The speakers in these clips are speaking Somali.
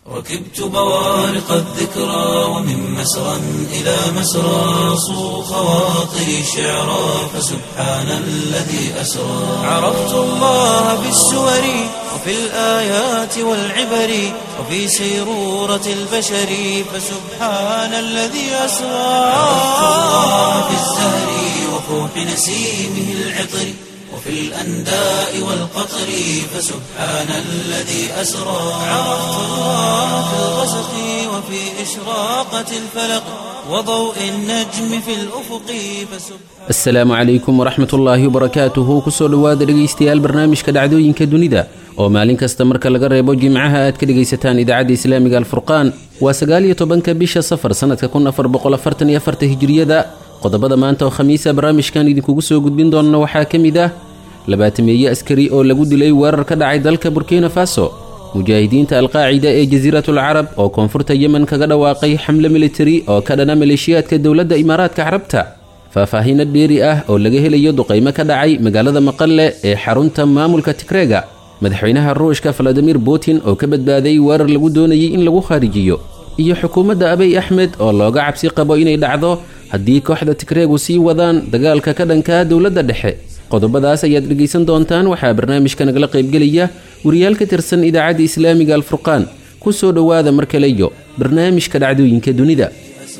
ركبت بوارق الذكرى ومن مسرى إلى مسرى صو خواطري شعرا فسبحان الذي أسرى عرفت الله بالسور وفي الآيات والعبر وفي سيرورة البشر فسبحان الذي أسرى عرفت الله بالزهر وفوح نسيمه العطر وفي الأنداء والقطر فسبحان الذي أسرى عرفت الله في الغسق وفي إشراقة الفلق وضوء النجم في الأفق فسبحان asalaamu calaykum waraxmat ullaahi wabarakaatuhu kusoo dhowaada dhegaystayaal barnaamijka dhacdooyinka dunida oo maalin kasta marka laga reebo jimcaha aad ka dhegaysataan idaacadda islaamiga alfurqaan waa sagaaliyo tobanka bisha safar sannadka kun afar boqol afartan iyo afarta hijiriyada qodobada maanta oo khamiisa barnaamijkan idinkugu soo gudbin doonna waxaa ka mid ah labaatameeye askari oo lagu dilay weerar ka dhacay dalka burkina faso mujaahidiinta alqaacida ee jasiiratul carab oo koonfurta yemen kaga dhawaaqay xamle militari oo ka dhana maleeshiyaadka dowladda imaaraadka carabta faahfaahiino dheeri ah oo laga helayo duqaymo ka dhacay magaalada maqalle ee xarunta maamulka tigreega madaxweynaha ruushka valadimir putin oo ka badbaaday weerar lagu doonayay in lagu kharijiyo iyo xukuumadda abiy axmed oo looga cabsi qabo inay dhacdo haddii kooxda tigreegu sii wadaan dagaalka ka dhanka dowladda dhexe qodobadaas ayaad dhegaysan doontaan waxaa barnaamijka nagala qaybgelaya wariyaal ka tirsan idaacadda islaamiga alfurqaan ku soo dhowaada mar kaleyo barnaamijka dhacdooyinka dunida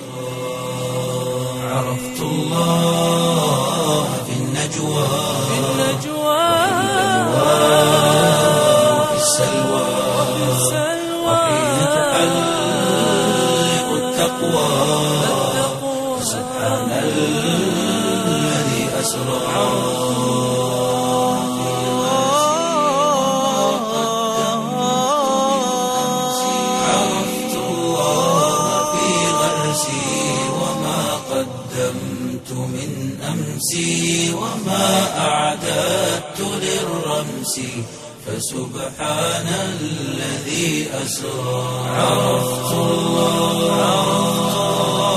عرفت الله في النجوى في وفي السلوى وحين تحلق التقوى سبحان الذي أسرى عرفت الله في غرسي وما قدمت من أمسي وما أعددت للرمس فسبحان الذي أسرى عرفت الله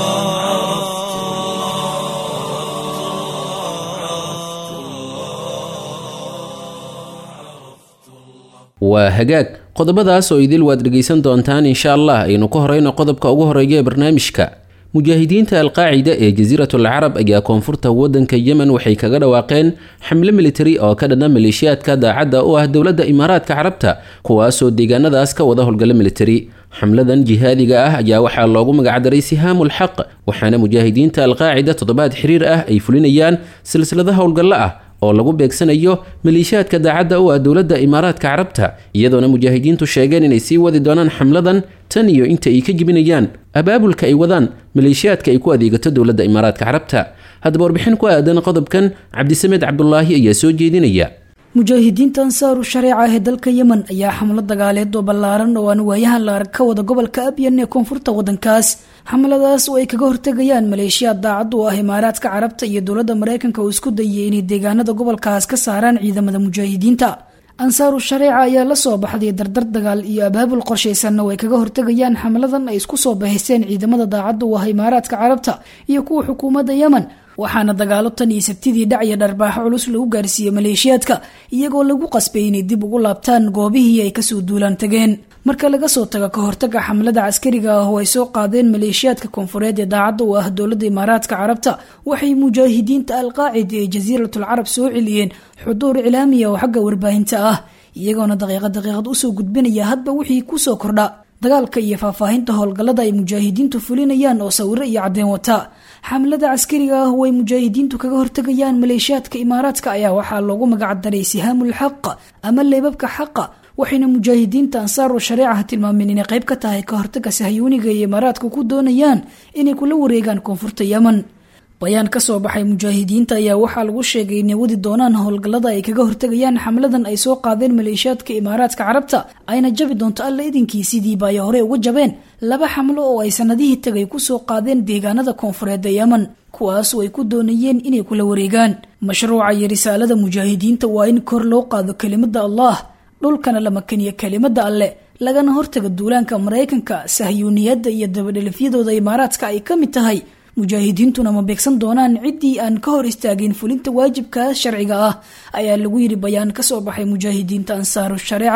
waa hagaag qodobadaas oo idil waad dhegaysan doontaan insha allah aynu ka horeyno qodobka ugu horeeya ee barnaamijka mujaahidiinta alqaacida ee jasiiratul carab ayaa koonfurta waddanka yemen waxay kaga dhawaaqeen xamle militari oo ka dhana maleeshiyaadka daacadda u ah dowladda imaaraadka carabta kuwaasoo deegaanadaas ka wada howlgalla militari xamladan jihaadiga ah ayaa waxaa loogu magacdaray sihaamul xaq waxaana mujaahidiinta alqaacida toddobaad xiriir ah ay fulinayaan silsilada howlgallo ah oo lagu beegsanayo maleeshiyaadka daacadda u ah dowladda imaaraadka carabta iyadoona mujaahidiintu sheegeen inay sii wadi doonaan xamladan tan iyo inta ay ka jibinayaan abaabulka ay wadaan maleeshiyaadka ay ku adeegato dowladda imaaraadka carabta haddaba warbixin ku aadan qodobkan cabdisamed cabdulaahi ayaa soo jeedinaya mujaahidiinta ansaaru shareeca ee dalka yemen ayaa xamlo dagaaleed oo ballaaran oo aan waayahan la arag ka wada gobolka abyan ee koonfurta waddankaas xamladaas oo ay kaga hortegayaan maleeshiyaad daacad u ah imaaraadka carabta iyo dowladda maraykanka oo isku dayay inay deegaanada gobolkaas ka saaraan ciidamada mujaahidiinta ansaaru shareeca ayaa la soo baxday dardar dagaal iyo abaabul qorshaysanna oo ay kaga hortegayaan xamladan ay isku soo bahaysteen ciidamada daacadda u ah imaaraadka carabta iyo kuwa xukuumadda yemen waxaana dagaalo tan iyo sabtidii dhacya dharbaaxo culus lagu gaarsiiyey maleeshiyaadka iyagoo lagu qasbay inay dib ugu laabtaan goobihii ay kasoo duulaan tageen marka laga soo tago ka hortaga xamlada caskariga ah oo ay soo qaadeen maleeshiyaadka koonfureed ee daacadda u ah dowladda imaaraadka carabta waxay mujaahidiinta alqaacida ee jasiiratul carab soo celiyeen xuduur cilaamiya oo xagga warbaahinta ah iyagoona daqiiqad daqiiqad usoo gudbinaya hadba wixii kusoo kordha dagaalka iyo faahfaahinta howlgallada ay mujaahidiintu fulinayaan oo sawiro iyo caddeen wata xamlada caskariga ah oo ay mujaahidiintu kaga hortegayaan maleeshiyaadka imaaraadka ayaa waxaa loogu magacdaray sihaamul xaq ama leebabka xaqa waxayna mujaahidiinta ansaaru shareecaha tilmaameen inay qayb ka tahay ka hortaga sahyuuniga iyo imaaraadka ku doonayaan inay kula wareegaan koonfurta yemen bayaan ka soo baxay mujaahidiinta ayaa waxaa lagu sheegay inay wadi doonaan howlgallada ay kaga hortegayaan xamladan ay soo qaadeen maleeshiyaadka imaaraadka carabta ayna jabi doonto alla idinkii sidiiba ay hore uga jabeen laba xamlo oo ay sanadihii tagay kusoo qaadeen deegaanada koonfureed ee yemen kuwaasoo ay ku doonayeen inay kula wareegaan mashruuca iyo risaalada mujaahidiinta waa in kor loo qaado kelimada allah dhulkana la makaniyo kelimada alle lagana hortaga duulaanka maraykanka sahyuuniyadda iyo dabadhelifyadooda imaaraadka ay ka mid tahay mujaahidiintuna ma beegsan doonaan ciddii aan ka hor istaagin fulinta waajibkaas sharciga ah ayaa lagu yidhi bayaan ka soo baxay mujaahidiinta ansaaru shareeca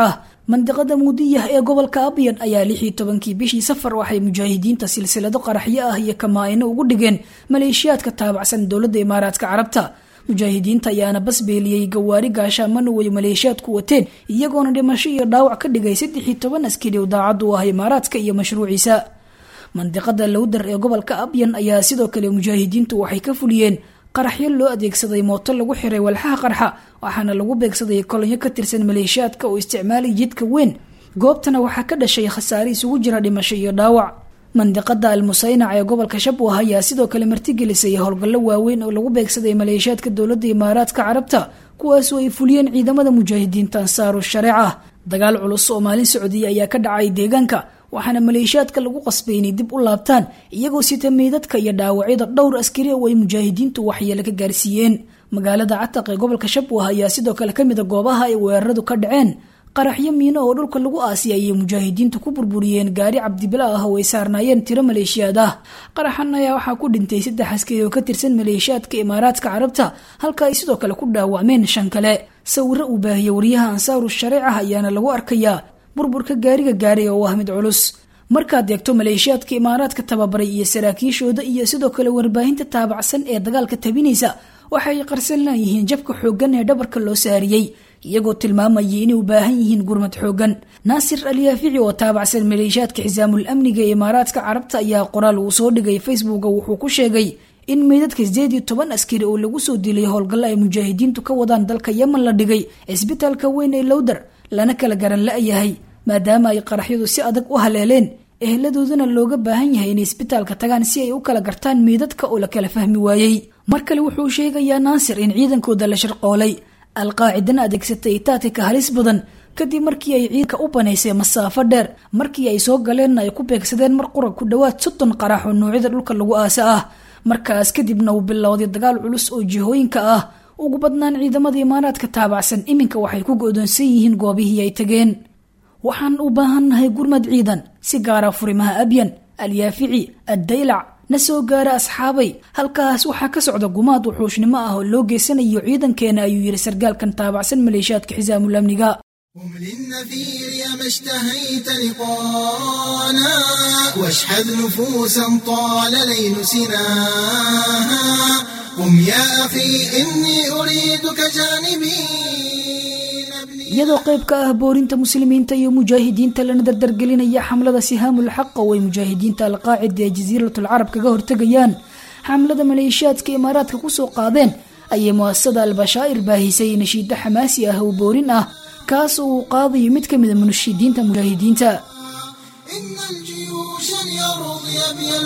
mandiqada muudiyah ee gobolka abyan ayaa lix iyo tobankii bishii safar waxay mujaahidiinta silsilado qaraxyo ah iyo kamaa-ino ugu dhigeen maleeshiyaadka taabacsan dowladda imaaraadka carabta mujaahidiinta ayaana basbeeliyey gawaari gaashaamana way maleeshiyaadku wateen iyagoona dhimasho iyo dhaawac ka dhigay saddex iyo toban askari oo daacad u ah imaaraadka iyo mashruuciisa mandiqada lowdar ee gobolka abyan ayaa sidoo kale mujaahidiintu waxay ka fuliyeen qaraxyo loo adeegsaday mooto lagu xiray walxaha qarxa waxaana lagu beegsaday kolonyo ka tirsan maleeshiyaadka oo isticmaalay jidka weyn goobtana waxaa ka dhashay khasaare isugu jira dhimasho iyo dhaawac mandiqada almusaynac ee gobolka shabwah ayaa sidoo kale martigelisay howlgallo waaweyn oo lagu beegsaday maleeshiyaadka dowladda imaaraadka carabta kuwaasoo ay fuliyeen ciidamada mujaahidiinta ansaaru shareeca dagaal culus oo maalin socdiya ayaa ka dhacay deegaanka waxaana maleeshiyaadka lagu qasbay inay dib u laabtaan iyagoo sita meydadka iyo dhaawacyada dhowr askari oo ay mujaahidiintu waxyeelo ka gaarsiiyeen magaalada cataq ee gobolka shabwah ayaa sidoo kale kamid a goobaha ay weeraradu ka dhaceen qaraxyo miino oo dhulka lagu aasiyay ayay mujaahidiintu ku burburiyeen gaari cabdibila ah oo ay saarnaayeen tiro maleeshiyaad ah qaraxan ayaa waxaa ku dhintay saddex askari oo ka tirsan maleeshiyaadka imaaraadka carabta halka ay sidoo kale ku dhaawacmeen shan kale sawiro uu baahiyey wariyaha ansaaru shareecah ayaana lagu arkayaa burburka gaariga gaaray oo ah mid culus markaad eegto maleeshiyaadka imaaraadka tababaray iyo saraakiishooda iyo sidoo kale warbaahinta taabacsan ee dagaalka tabinaysa waxay qarsan laayihiin jabka xooggan ee dhabarka loo saariyey iyagoo tilmaamayay inay u baahan yihiin gurmad xooggan naasir alyaafici oo taabacsan maleeshiyaadka xisaamul amniga ee imaaraadka carabta ayaa qoraal uu soo dhigay facebooka wuxuu ku sheegay in meydadka sideed iyo toban askari oo lagu soo dilay howlgallo ay mujaahidiintu ka wadaan dalka yemen la dhigay cisbitaalka weyn ee lowdar lana kala garan la-yahay maadaama ay qaraxyadu si adag u haleeleen eheladoodana looga baahan yahay inay isbitaalka tagaan si ay u kala gartaan meydadka oo la kala fahmi waayey mar kale wuxuu sheegayaa naasir in ciidankooda la sharqoolay alqaacidana adeegsatay taatika halis badan kadib markii ay ciidanka u banaysay masaafo dheer markii ay soo galeenna ay ku beegsadeen mar qura ku dhowaad soddon qarax oo noocyada dhulka lagu aasa ah markaas kadibna uu bilowday dagaal culus oo jihooyinka ah ugu badnaan ciidamada imaaraadka taabacsan iminka waxay ku go-doonsan yihiin goobihii ay tageen waxaan u baahannahay gurmad ciidan si gaara furimaha abyan alyaafici addaylac na soo gaara asxaabay halkaas waxaa ka socda gumaad wuxuushnimo ah oo loo geysanayo ciidankeena ayuu yidhi sargaalkan taabacsan maleeshiyaadka xisaamul amniga قم للنفير يا ما اشتهيت لقانا واشحذ نفوسا طال ليل سناها قم يا أخي إني أريدك جانبي iyadoo qayb ka ah boorinta muslimiinta iyo mujaahidiinta lana dardargelinaya xamlada sihaamul xaqa oo ay mujaahidiinta alqaacida ee jasiiratul carab kaga hortegayaan xamlada maleeshiyaadka imaaraadka kusoo qaadeen ayay muasasada albashaa'ir baahisay nashiida xamaasi ah oo boorin ah kaas oo uu qaadayo mid ka mida munashidiinta mujaahidiinta إن الجيوش اليرضي بي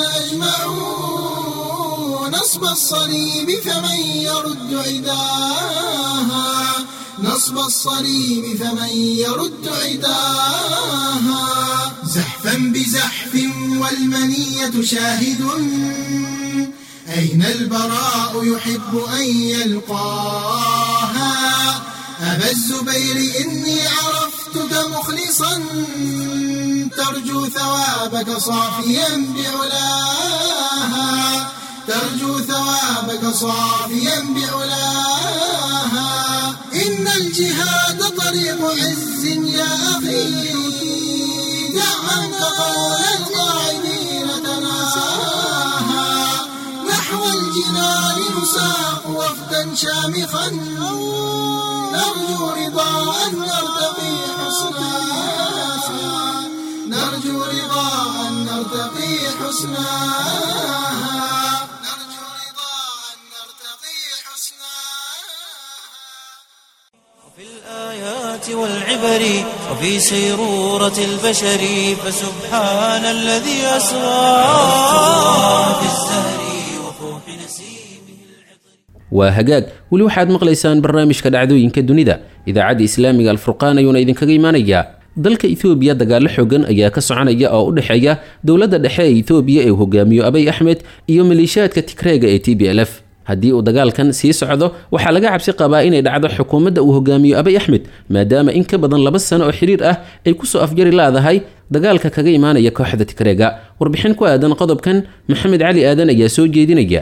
الأجمعون نصب الصليب فمن يرد عداها نصب الصليب فمن يرد عداها زحفا بزحف والمنية شاهد أين البراء يحب أن يلقاها أبا الزبير إني عرفتك مخلصا ترجو ثوابك صافيا بعلاها ترجو ثوابك صافيا بعلاها إن الجهاد طريق عز يا أخي دع عنك قول القاعدين تناساها نحو الجنان نساق وفدا شامخا نرجو رضا أن نرتقي حسنا نرجو رضا أن نرتقي حسنا نرجو رضا أن نرتقي حسنا في الآيات والعبر وفي سيرورة البشر فسبحان الذي أسرى في الزهر وفوح نسيمه waa hagaag weli waxaad maqlaysaan barnaamijka dhacdooyinka dunida idaacadda islaamiga alfurqaan ayuuna idinkaga imaanayaa dalka ethoobiya dagaalo xoogan ayaa ka soconaya oo u dhexeeya dowladda dhexe ee ethoobiya ee uu hogaamiyo abay axmed iyo maleeshiyaadka tigreega ee t b l f haddii uu dagaalkan sii socdo waxaa laga cabsi qabaa inay dhacdo xukuumadda uu hogaamiyo abay axmed maadaama in ka badan laba sano oo xiriir ah ay kusoo afjari laadahay dagaalka kaga imaanaya kooxda tigreega warbixin ku aadan qodobkan maxamed cali aadan ayaa soo jeedinaya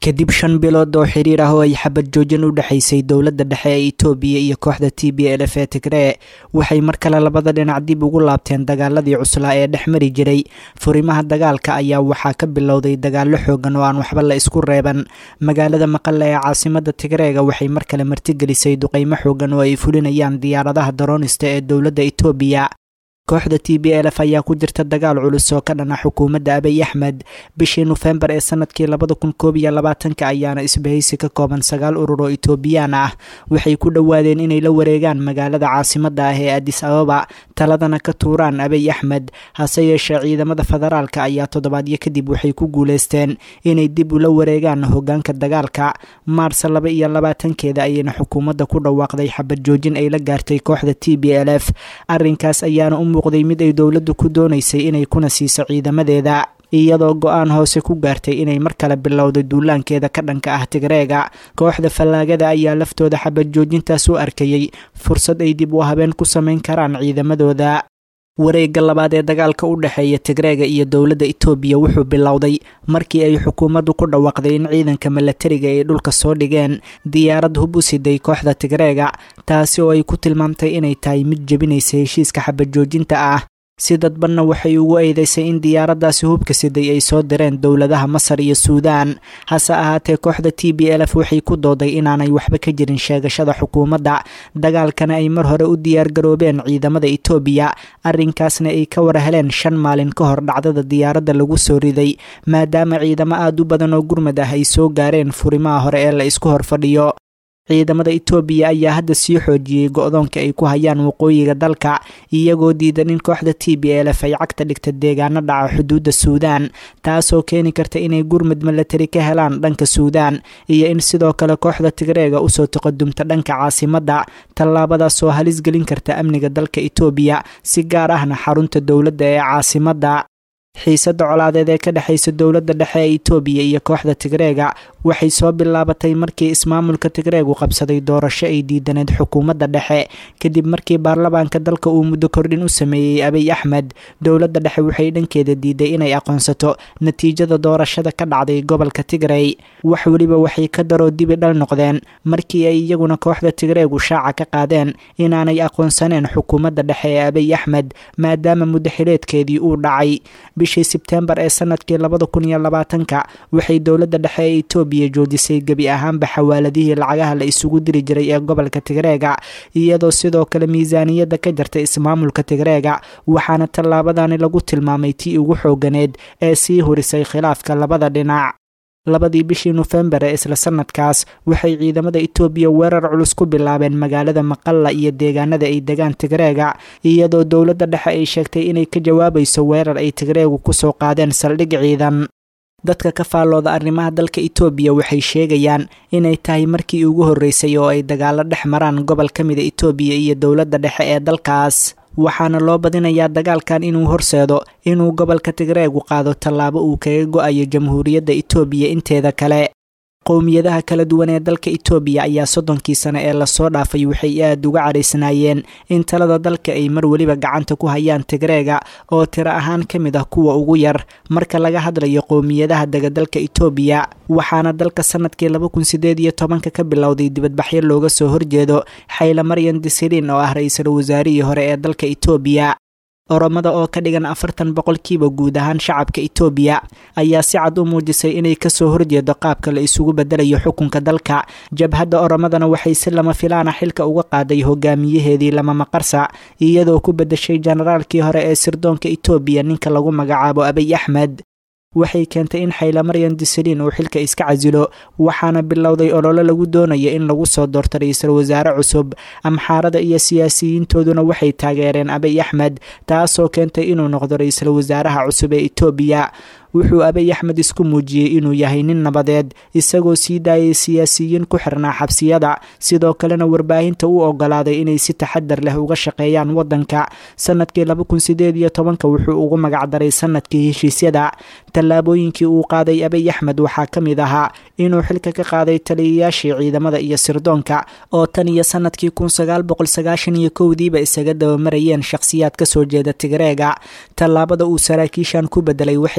kadib shan bilood oo xiriir ah oo ay xabad joojin u dhexaysay dowladda dhexe ee itoobiya iyo kooxda t b l f ee tigree waxay mar kale labada dhinac dib ugu laabteen dagaaladii cuslaa ee dhex mari jiray furimaha dagaalka ayaa waxaa ka bilowday dagaallo xoogan oo aan waxba la isku reeban magaalada maqale ee caasimada tigreega waxay mar kale martigelisay duqeymo xoogan oo ay fulinayaan diyaaradaha daroonista ee dowladda itoobiya kooxda t b l f ayaa ku jirta dagaal culus oo ka dhana xukuumadda abiy axmed bishii nofembar ee sanadkii labada kun koob iyo labaatanka ayaana isbahaysi ka kooban sagaal urur oo itoobiyaan ah waxay ku dhowaadeen inay la wareegaan magaalada caasimada ah ee adis ababa taladana ka tuuraan abiy axmed hase yeeshee ciidamada federaalka ayaa toddobaadyo kadib waxay ku guuleysteen inay dib ula wareegaan hogaanka dagaalka maarsa laba iyo labaatankeeda ayayna xukuumadda ku dhawaaqday xabad joojin ay la gaartay kooxda t b l f arrinkaas ayaana u muuqday mid ay dowladdu ku doonaysay inay kuna siiso ciidamadeeda iyadoo go-aan hoose ku gaartay inay mar kale bilowday duulaankeeda ka dhanka ah tigreega kooxda fallaagada ayaa laftooda xabad joojintaas u arkayey fursad ay dib u habeen ku samayn karaan ciidamadooda wareegga labaad ee dagaalka u dhexeeya tigreega iyo dowladda itoobiya wuxuu bilowday markii ay xukuumaddu ku dhawaaqday in ciidanka milatariga ay dhulka soo dhigeen diyaarad hub u siday kooxda tigreega taasi oo ay ku tilmaamtay inay tahay mid jebinaysa heshiiska xabad joojinta ah si dadbanna waxay ugu eedeysay in diyaaraddaasi hubka siday ay soo direen dowladaha masar iyo suudaan hase ahaatee kooxda t b l f waxay ku dooday inaanay waxba ka jirin sheegashada xukuumadda dagaalkana ay mar hore u diyaargaroobeen ciidamada itoobiya arrinkaasna ay ka war heleen shan maalin ka hor dhacdada diyaaradda lagu soo riday maadaama ciidamo aad u badan oo gurmad ah ay soo gaareen furimaha hore ee la isku hor fadhiyo ciidamada itoobiya ayaa hadda sii xoojiyey go-doonka ay ku hayaan waqooyiga dalka iyagoo diidan in kooxda t b l f ay cagta dhigta deegaano dhaca xuduudda suudaan taasoo keeni karta inay gurmud milatari ka helaan dhanka suudaan iyo in sidoo kale kooxda tigreega usoo taqadumta dhanka caasimadda tallaabadaas oo halis gelin karta amniga dalka itoobiya si gaar ahna xarunta dowladda ee caasimadda xiisadda colaadeed ee ka dhexaysa dowladda dhexe ee itoobiya iyo kooxda tigreega waxay soo bilaabatay markii ismaamulka tigreegu qabsaday doorasho ay diidaneed xukuumadda dhexe kadib markii baarlamaanka dalka uu muddo kordhin u sameeyey abiy axmed dowladda dhexe waxay dhankeeda diiday inay aqoonsato natiijada doorashada ka dhacday gobolka tigrey wax weliba waxay ka daroo dibi dhal noqdeen markii ay iyaguna kooxda tigreegu shaaca ka qaadeen inaanay aqoonsaneen xukuumadda dhexe ee abiy axmed maadaama muddo xileedkeedii uu dhacay bishii sebteembar ee sanadkii labada kun iyo labaatanka waxay dowladda dhexe ee itoobiya joojisay gebi ahaanba xawaaladihii lacagaha la isugu diri jiray ee gobolka tigreega iyadoo sidoo kale miisaaniyadda ka jartay ismaamulka tigreega waxaana tallaabadani lagu tilmaamay tii ugu xooganeed ee sii hurisay khilaafka labada dhinac labadii bishii nofembar ee isla sanadkaas waxay ciidamada itoobiya weerar culus ku bilaabeen magaalada maqalla iyo deegaanada ay degaan tigreega iyadoo dowladda dhexe ay sheegtay inay ka jawaabayso weerar ay tigreegu kusoo qaadeen saldhig ciidan dadka ka faallooda arrimaha dalka itoobiya waxay sheegayaan inay tahay markii ugu horreysay oo ay dagaalo dhex maraan gobol ka mida itoobiya iyo dowladda dhexe ee dalkaas waxaana loo badinayaa dagaalkan inuu horseedo inuu gobolka tigreegu qaado tallaabo uu kaga go-ayo jamhuuriyadda itoobiya inteeda kale qowmiyadaha kala duwan ee dalka itoobiya ayaa soddonkii sano ee lasoo dhaafay waxay aad uga cadhaysnaayeen in talada dalka ay mar weliba gacanta ku hayaan tigreega oo tiro ahaan ka mid ah kuwa ugu yar marka laga hadlayo qowmiyadaha dega dalka itoobiya waxaana dalka sanadkii laba kun sideed iyo tobanka ka bilowday dibadbaxyo looga soo horjeedo xayla maryan disiriin oo ah ra-iisul wasaarihii hore ee dalka itoobiya oromada oo ka dhigan afartan boqolkiiba guud ahaan shacabka itoobiya ayaa si cad u muujisay inay kasoo horjeedo qaabka la isugu bedelayo xukunka dalka jabhadda oromadana waxay si lama filaana xilka uga qaaday hogaamiyaheedii lama maqarsa iyadoo ku bedeshay generaalkii hore ee sirdoonka itoobiya ninka lagu magacaabo abiy axmed waxay keentay in xaylamaryan disaliin uu xilka iska casilo waxaana bilowday ololo lagu doonaya in lagu soo doorto ra-iisul wasaare cusub amxaarada iyo siyaasiyiintooduna waxay taageereen abiy axmed taasoo keentay inuu noqdo ra-iisul wasaaraha cusub ee itoobiya wuxuu abiy axmed isku muujiyey inuu yahay nin nabadeed isagoo sii daayay siyaasiyiin ku xirnaa xabsiyada sidoo kalena warbaahinta u ogolaaday inay si taxadar leh uga shaqeeyaan wadanka sanadkii laba kun sideed iyo tobanka wuxuu ugu magacdaray sanadkii heshiisyada tallaabooyinkii uu qaaday abiy axmed waxaa ka mid ahaa inuu xilka ka qaaday taliyayaashii ciidamada iyo sirdoonka oo tan iyo sanadkii kun sagaal boqol sagaashan iyo kowdiiba isaga dabamarayeen shakhsiyaad kasoo jeeda tigreega tallaabada uu saraakiishan ku bedelay waxay kicisay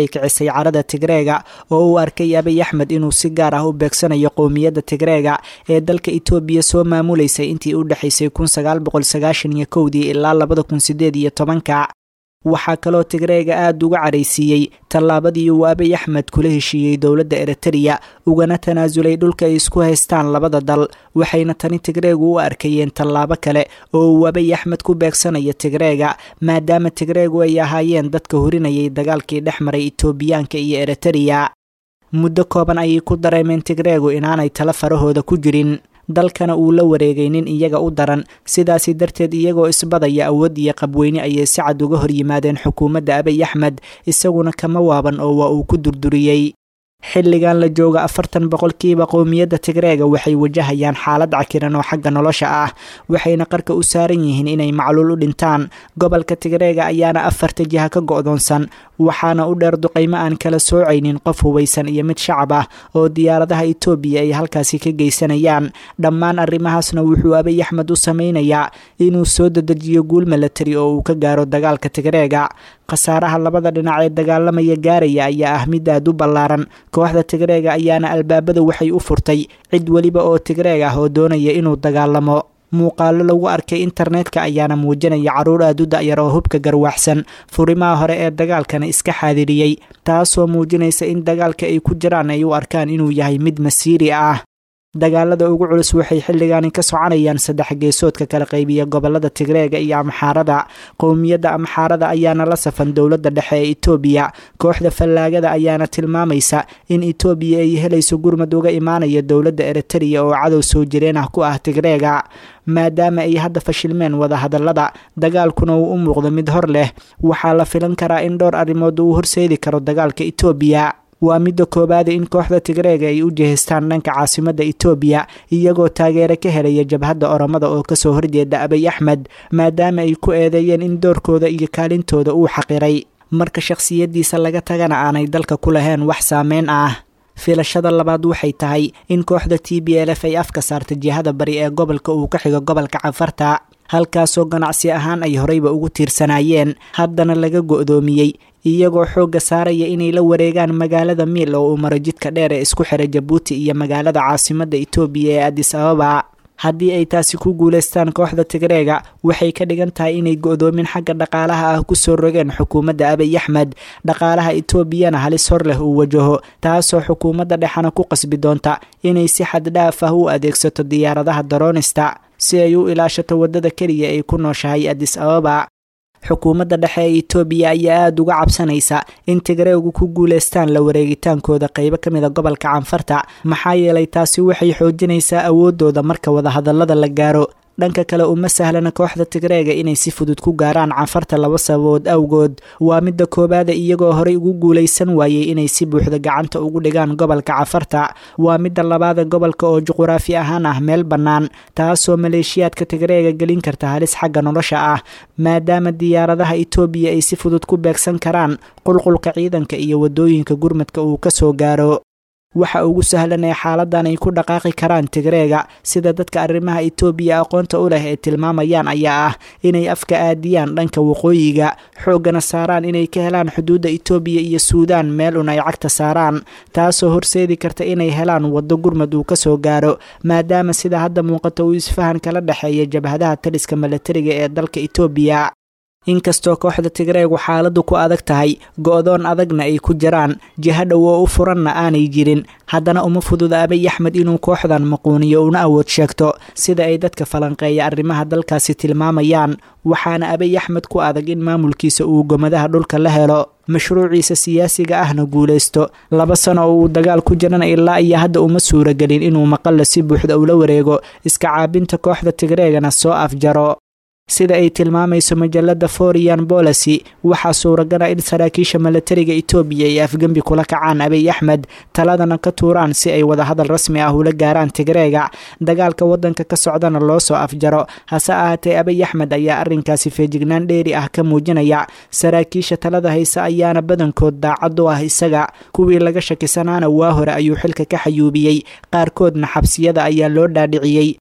gaartay carada tigreega oo uu arkay abiy axmed inuu si gaar ah u beegsanayo qowmiyadda tigreega ee dalka itoobiya soo maamuleysay intii u dhexaysay kun sagaal boqol sagaashan iyo kowdii ilaa labada kun sideed iyo tobanka waxaa kaloo tigreega aada uga caraysiiyey tallaabadii uu abiy axmed kula heshiiyey dowladda eritreya ugana tanaasulay dhulka ay isku haystaan labada dal waxayna tani tigreegu u arkayeen tallaabo kale oo uu abiy axmed ku beegsanayo tigreega maadaama tigreegu ay ahaayeen dadka hurinayay dagaalkii dhex maray itoobiyaanka iyo eritreya muddo kooban ayay ku dareemeen tigreegu inaanay tala farahooda ku jirin dalkana uu la wareegay nin iyaga u daran sidaasi darteed iyagoo isbadaya awood iyo qabweyne ayay si cad uga hor yimaadeen xukuumadda abiy axmed isaguna kama waaban oo waa uu ku durduriyey xilligan la jooga afartan boqolkiiba qowmiyadda tigreega waxay wajahayaan xaalad cakiran oo xagga nolosha ah waxayna qarka u saaran yihiin inay macluul u dhintaan gobolka tigreega ayaana afarta jiha ka go'doonsan waxaana u dheer duqaymo aan kala soocaynin qof hubaysan iyo mid shacab ah oo diyaaradaha itoobiya ay halkaasi ka geysanayaan dhammaan arrimahaasna wuxuu abiy axmed u samaynayaa inuu soo dedejiyo guul milatari oo uu ka gaaro dagaalka tigreega khasaaraha labada dhinac ee dagaalamaya gaaraya ayaa ah mid aad u ballaaran kooxda tigreega ayaana albaabada waxay u furtay cid weliba oo tigreeg ah oo doonaya inuu dagaalamo muuqaalo lagu arkay internetka ayaana muujinaya carruur aad u da'yar oo hubka garwaaxsan furimaha hore ee dagaalkana iska xaadiriyey taasoo muujinaysa in dagaalka ay ku jiraan ay u arkaan inuu yahay mid masiiri ah dagaalada ugu culus waxay xilligaani ka soconayaan saddex geesoodka kala qaybiya gobolada tigreega iyo amxaarada qowmiyadda amxaarada ayaana la safan dowladda dhexe ee itoobiya kooxda fallaagada ayaana tilmaamaysa in itoobiya ay helayso gurmad uga imaanaya dowladda eritreya oo cadow soo jireen ah ku ah tigreega maadaama ay hadda fashilmeen wadahadallada dagaalkuna uu u muuqdo mid hor leh waxaa la filan karaa in dhowr arrimood uu horseedi karo dagaalka itoobiya waa midda koowaada in kooxda tigreega ay u jihaystaan dhanka caasimadda itoobiya iyagoo taageero ka helaya jabhadda oromada oo kasoo horjeeda abiy axmed maadaama ay ku eedeeyeen in doorkooda iyo kaalintooda uu xaqiray marka shakhsiyaddiisa laga tagana aanay dalka ku lahayn wax saameyn ah filashada labaad waxay tahay in kooxda t b l f ay afka saarta jihada bari ee gobolka uu ka xigo gobolka cafarta halkaasoo ganacsi ahaan ay horeyba ugu tiirsanaayeen haddana laga go'doomiyey iyagoo xoogga saaraya inay la wareegaan magaalada miil oo uu maro jidka dheer ee isku xira jabuuti iyo magaalada caasimadda itoobiya ee adis ababa haddii ay taasi ku guulaystaan kooxda tigreega waxay ka dhigan tahay inay go'doomin xagga dhaqaalaha ah kusoo rogeen xukuumadda abiy axmed dhaqaalaha itoobiyana halis hor leh uu wajaho taasoo xukuumadda dhexena ku qasbi doonta inay si xad dhaaf ah u adeegsato diyaaradaha daroonista si ay u ilaashato waddada keliya ay ku nooshahay adis ababa xukuumadda dhexe ee itoobiya ayaa aada uga cabsanaysa in tigreegu ku guulaystaan la wareegitaankooda qeybo ka mida gobolka canfarta maxaa yeelay taasi waxay xoojinaysaa awooddooda marka wadahadallada la gaaro dhanka kale uma sahlana kooxda tigreega inay si fudud ku gaaraan canfarta laba sababood awgood waa midda koowaada iyagoo horey ugu guulaysan waayey inay si buuxda gacanta ugu dhigaan gobolka cafarta waa midda labaada gobolka oo juquraafi ahaan ah meel bannaan taasoo maleeshiyaadka tigreega gelin karta halis xagga nolosha ah maadaama diyaaradaha itoobiya ay si fudud ku beegsan karaan qulqulka ciidanka iyo waddooyinka gurmadka uu ka soo gaaro waxa ugu sahlan ee xaaladan ay ku dhaqaaqi karaan tigreega sida dadka arrimaha itoobiya aqoonta u leh ee tilmaamayaan ayaa ah inay afka aadiyaan dhanka waqooyiga xooggana saaraan inay ka helaan xuduudda itoobiya iyo suudaan meel un ay cagta saaraan taasoo horseedi karta inay helaan waddo gurmad uu ka soo gaaro maadaama sida hadda muuqata uu isfahan kala dhexeeya jabhadaha taliska milatariga ee dalka itoobiya inkastoo kooxda tigreegu xaaladdu ku adag tahay go-doon adagna ay ku jiraan jiha dhow oo u furanna aanay jirin haddana uma fududa abiy axmed inuu kooxdan maquuniyo una awood sheegto sida ay dadka falanqeeya arrimaha dalkaasi tilmaamayaan waxaana abiy axmed ku adag in maamulkiisa uu gomadaha dhulka la helo mashruuciisa siyaasiga ahna guulaysto laba sano oo uu dagaal ku jirana ilaa iyo hadda uma suuragelin inuu maqalla si buuxda ula wareego iska caabinta kooxda tigreegana soo afjaro sida ay tilmaamayso majalada forian bolacy waxaa suuragala in saraakiisha milatariga itoobiya ay afgembi kula kacaan abiy axmed taladana ka tuuraan si ay wadahadal rasmi ah ula gaaraan tigreega dagaalka wadanka ka socdana loo soo afjaro hase ahaatee abiy axmed ayaa arrinkaasi feejignaan dheeri ah ka muujinaya saraakiisha talada hayse ayaana badankood daacad u ah isaga kuwii laga shakisanaana waa hore ayuu xilka ka xayuubiyey qaarkoodna xabsiyada ayaa loo dhaadhiciyey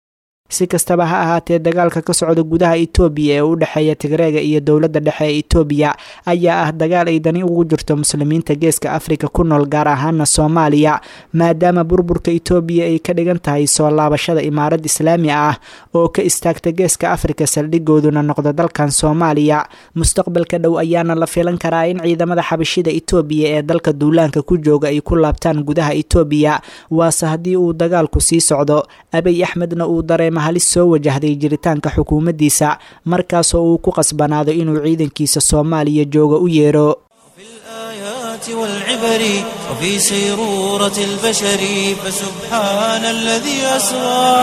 si kastaba ha ahaatee dagaalka ka socda gudaha itoobiya ee u dhexeeya tigreega iyo dowladda dhexe ee itoobiya ayaa ah dagaal ay dani ugu jirto muslimiinta geeska afrika ku nool gaar ahaana soomaaliya maadaama burburka itoobiya ay ka dhigan tahay soo laabashada imaarad islaami ah oo ka istaagta geeska afrika saldhigooduna noqda dalkan soomaaliya mustaqbalka dhow ayaana la filan karaa in ciidamada xabashida itoobiya ee dalka duulaanka ku jooga ay ku laabtaan gudaha itoobiya waase haddii uu dagaalku sii socdo abiy axmedna uu dareema halis soo wajahday jiritaanka xukuumaddiisa markaasoo uu ku qasbanaado inuu ciidankiisa soomaaliya jooga u yeero الآيات والعبر وفي سيرورة البشر فسبحان الذي أسرى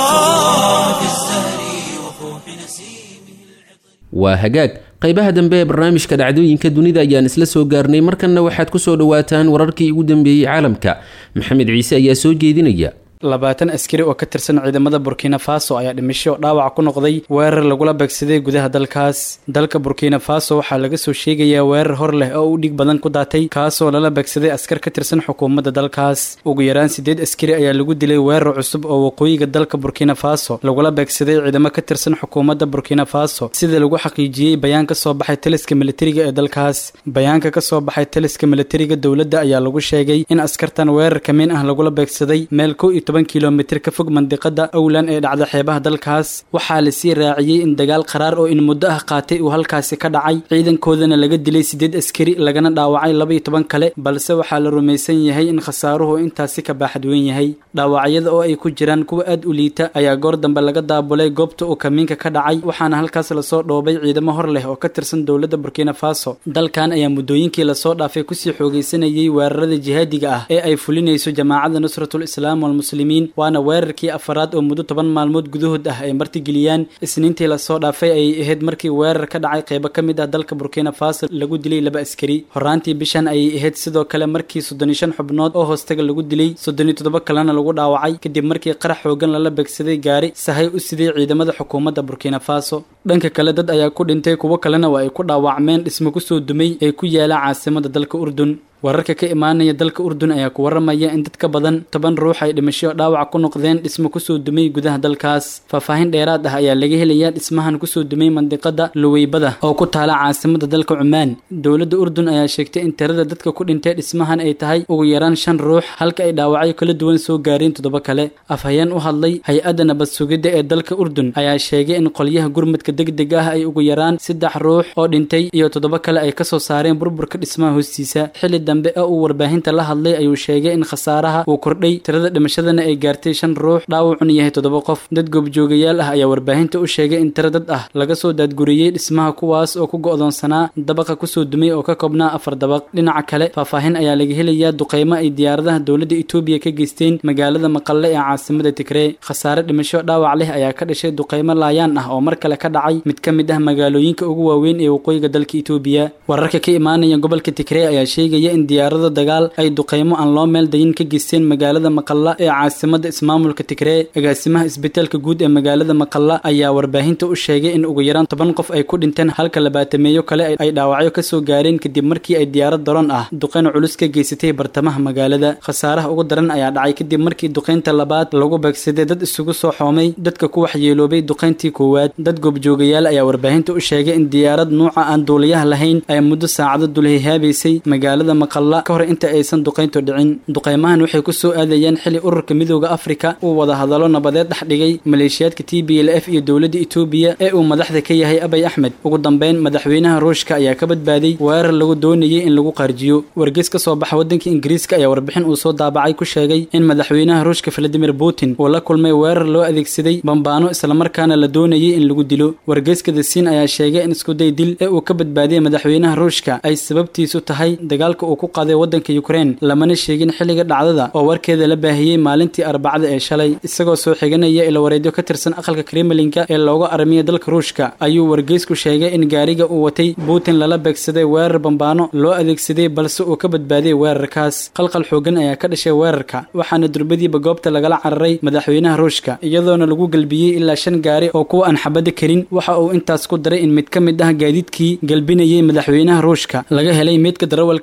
في الزهر وفوح نسيمه waa hagaag qaybaha dambe ee barnaamijka dhacdooyinka dunida ayaan isla soo gaarnay markanna waxaad ku soo dhowaataan wararkii ugu dambeeyey caalamka maxamed ciise ayaa soo jeedinaya labaatan askari oo ka tirsan ciidamada burkina faso ayaa dhimasho dhaawac ku noqday weerar lagula beegsaday gudaha dalkaas dalka burkina faso waxaa laga soo sheegayaa weerar hor leh oo u dhig badan ku daatay kaasoo lala beegsaday askar ka tirsan xukuumadda dalkaas ugu yaraan siddeed askari ayaa lagu dilay weerar cusub oo waqooyiga dalka burkina faso lagula beegsaday ciidamo ka tirsan xukuumadda burkina faso sida lagu xaqiijiyey bayaan ka soo baxay taliska militariga ee dalkaas bayaanka ka soo baxay taliska militariga dowladda ayaa lagu sheegay in askartan weerar kamiin ah lagula beegsaday meel kow iyo toban kilomitir ka fog mandiqada owlan ee dhacda xeebaha dalkaas waxaa lasii raaciyey in dagaal qaraar oo in muddo ah qaatay uu halkaasi ka dhacay ciidankoodana laga dilay siddeed askari lagana dhaawacay laba iyo toban kale balse waxaa la rumaysan yahay in khasaaruhu intaasi ka baaxad weyn yahay dhaawacyada oo ay ku jiraan kuwa aad u liita ayaa goor dambe laga daabulay goobta uu kamiinka ka dhacay waxaana halkaas lasoo dhoobay ciidamo hor leh oo ka tirsan dowladda burkina faso dalkan ayaa muddooyinkii lasoo dhaafay kusii xoogaysanayay weerarada jihaadiga ah ee ay fulinayso jamaacadda nusratul islaam walmuslimiin waana weerarkii afaraad oo muddo toban maalmood gudahood ah ay martigeliyaan isniintii lasoo dhaafay ayay ahayd markii weerar ka dhacay qeybo ka mid ah dalka burkina faso lagu dilay laba askari horaantii bishan ayay ahayd sidoo kale markii soddon iyo shan xubnood oo hoostaga lagu dilay soddon iyo toddoba kalena lagu dhaawacay kadib markii qarax xoogan lala beegsaday gaari sahay u siday ciidamada xukuumadda burkina faso dhanka kale dad ayaa ku dhintay kuwo kalena waa ay ku dhaawacmeen dhismo kusoo dumay ee ku yaala caasimada dalka urdun wararka ka imaanaya dalka urdun ayaa ku waramaya in dad ka badan toban ruux ay dhimasho dhaawac ku noqdeen dhismo kusoo dumay gudaha dalkaas faahfaahin dheeraad ah ayaa laga helayaa dhismahan kusoo dumay mandiqada luweybada oo ku taala caasimada dalka cumaan dowladda urdun ayaa sheegtay in tirada dadka ku dhintay dhismahan ay tahay ugu yaraan shan ruux halka ay dhaawacyo kala duwan soo gaareen toddoba kale afhayeen u hadlay hay-adda nabad sugidda ee dalka urdun ayaa sheegay in qolyaha gurmadka degdeg ah ay ugu yaraan saddex ruux oo dhintay iyo toddoba kale ay kasoo saareen burburka dhismaha hoostiisa xilli dambe oo uu warbaahinta la hadlay ayuu sheegay in khasaaraha uu kordhay tirada dhimashadana ay gaartay shan ruux dhaawacuna yahay toddoba qof dad goobjoogayaal ah ayaa warbaahinta u sheegay in tiro dad ah laga soo daadguriyey dhismaha kuwaas oo ku go'doonsanaa dabaqa kusoo dumay oo ka koobnaa afar dabaq dhinaca kale faahfaahin ayaa laga helayaa duqeymo ay diyaaradaha dowladda etoobiya ka geysteen magaalada maqalle ee caasimada tigree khasaare dhimasho dhaawac leh ayaa ka dhashay duqeymo laayaan ah oo mar kale ka dhacay mid ka mid ah magaalooyinka ugu waaweyn ee waqooyiga dalka etoobiya wararka ka imaanaya gobolka tigree ayaa sheegaya in diyaarada dagaal ay duqeymo aan loo meel dayin ka geysteen magaalada maqalla ee caasimada ismaamulka tigree agaasimaha isbitaalka guud ee magaalada maqalla ayaa warbaahinta u sheegay in ugu yaraan toban qof ay ku dhinteen halka labaatameeyo kale ay dhaawacyo kasoo gaareen kadib markii ay diyaarad daroon ah duqeyn culus ka geysatay bartamaha magaalada khasaaraha ugu daran ayaa dhacay kadib markii duqeynta labaad lagu beegsaday dad isugu soo xoomay dadka ku waxyeeloobay duqeyntii koowaad dad goobjoogayaal ayaa warbaahinta u sheegay in diyaarad nuuca aan duuliyaha lahayn ay muddo saacado dulhihaabaysay magaalada maqalla ka hor inta aysan duqayntu dhicin duqeymahan waxay ku soo aadayaan xili ururka midooda afrika uu wada hadallo nabadeed dhex dhigay maleeshiyaadka t b l f iyo dowladda etoobiya ee uu madaxda ka yahay abay axmed ugu dambeyn madaxweynaha ruushka ayaa ka badbaaday weerar lagu doonayay in lagu qaarjiyo wargeys ka soo baxa waddanka ingiriiska ayaa warbixin uu soo daabacay ku sheegay in madaxweynaha ruushka valadimir putin uu la kulmay weerar loo adeegsaday bambaano islamarkaana la doonayay in lagu dilo wargeyska the siin ayaa sheegay in iskuday dil ee uu ka badbaadiyay madaxweynaha ruushka ay sababtiisu tahay dagaalka uu ku qaaday waddanka ukraine lamana sheegin xilliga dhacdada oo warkeeda la baahiyey maalintii arbacada ee shalay isagoo soo xiganaya ilawareedyo ka tirsan aqalka kremlinka ee looga armiya dalka ruushka ayuu wargeysku sheegay in gaariga uu watay putin lala beegsaday weerar bambaano loo adeegsaday balse uu ka badbaadiyey weerarkaas qalqal xoogan ayaa ka dhashay weerarka waxaana durbadiiba goobta lagala cararay madaxweynaha ruushka iyadoona lagu galbiyey ilaa shan gaari oo kuwa aan xabada karin waxa uu intaas ku daray in mid ka mid ah gaadiidkii galbinayay madaxweynaha ruushka laga helay meydka darawalka kaxeynaya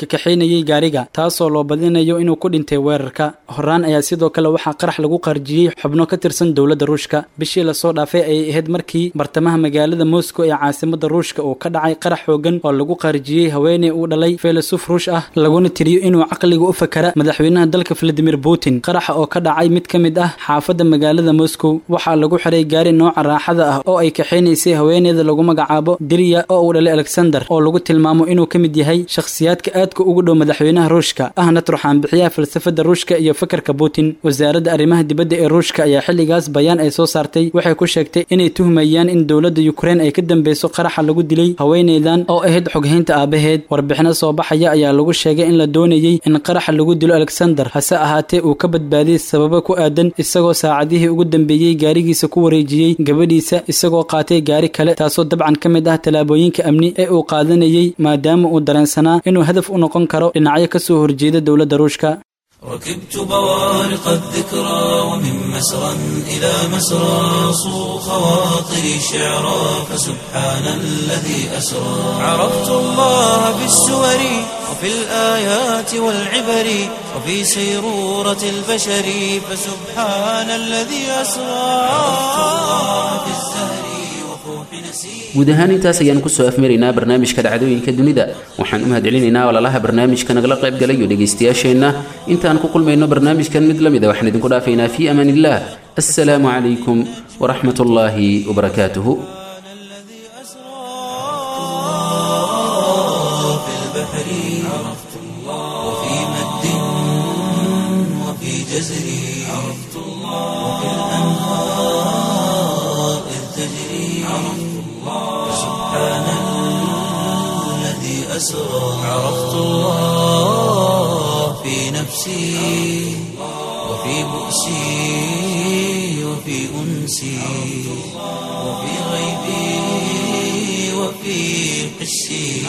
lugeynayay gaariga taasoo loo badinayo inuu ku dhintay weerarka horaan ayaa sidoo kale waxaa qarax lagu qarjiyey xubno ka tirsan dowladda ruushka bishii lasoo dhaafay ayay ahayd markii bartamaha magaalada moscow ee caasimada ruushka uu ka dhacay qarax xoogan oo lagu qarjiyey haweeney uu dhalay filosof ruush ah laguna tiriyo inuu caqliga u fakara madaxweynaha dalka valadimir putin qaraxa oo ka dhacay mid ka mid ah xaafadda magaalada moscow waxaa lagu xiray gaari nooca raaxada ah oo ay kaxaynaysay haweeneyda lagu magacaabo diriya oo uu dhalay alexander oo lagu tilmaamo inuu ka mid yahay shakhsiyaadka aadka ugu dhow madaxweynaha ruushka ahna turxaan bixiyaha falsafada ruushka iyo fakarka putin wasaaradda arrimaha dibadda ee ruushka ayaa xilligaas bayaan ay soo saartay waxay ku sheegtay inay tuhmayaan in dowladda yukrain ay ka dambeyso qaraxa lagu dilay haweeneydan oo ahayd xoghaynta aabaheed warbixino soo baxaya ayaa lagu sheegay in la doonayey in qaraxa lagu dilo alexander hase ahaatee uu ka badbaadiyey sababo ku aadan isagoo saacadihii ugu dambeeyey gaarigiisa ku wareejiyey gabadhiisa isagoo qaatay gaari kale taasoo dabcan ka mid ah tallaabooyinka amni ee uu qaadanayey maadaama uu dareensanaa inuu hadaf u noqon karo dhinacyo ka soo horjeeda dowladda ruushka ركبت بوارق الذكرى ومن مسرى إلى مسرى صو خواطري شعرا فسبحان الذي أسرى عرفت الله في السور وفي الآيات والعبر وفي سيرورة البشر فسبحان الذي أسرى عرفت الله في الزهر وفوح نسير guud ahaan intaas ayaan kusoo afmaraynaa barnaamijka dhacdooyinka dunida waxaan u mahadcelinaynaa walaalaha barnaamijka nagala qayb galayo dhegaystayaasheenna intaan ku kulmayno barnaamijkan mid la mid a waxaan idinku dhaafaynaa fii amaan illah assalaamu calaykum waraxmat ullaahi wabarakaatuhu الذي أسرى في البحر عرفت الله وفي مد وفي جزر عرفت الله وفي الأنهار إذ تجري عرفت الله سبحان الذي أسرى عرفت الله في نفسي وفي بؤسي وفي أنسي وفي غيبي وفي قسي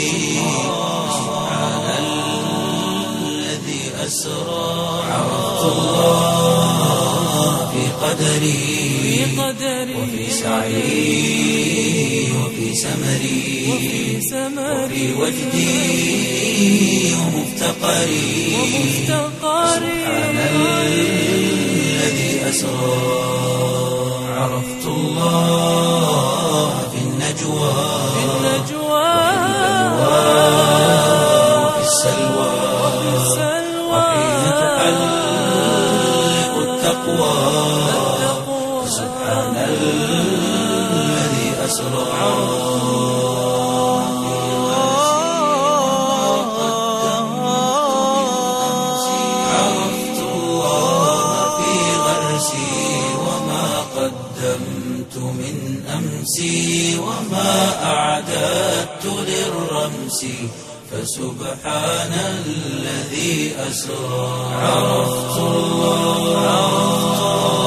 سبحان الذي أسرى عرفت الله في قدري وفي سعي وفي سمري وفي وجدي ومفتقري سبحان الذي أسرى عرفت الله في النجوى وفي السلوى وحين تحلق التقوى سبحان الذي أسرى عرفت الله في غرسي وما قدمت من أمسي وما أعددت للرمس فسبحان الذي أسرى عرفت الله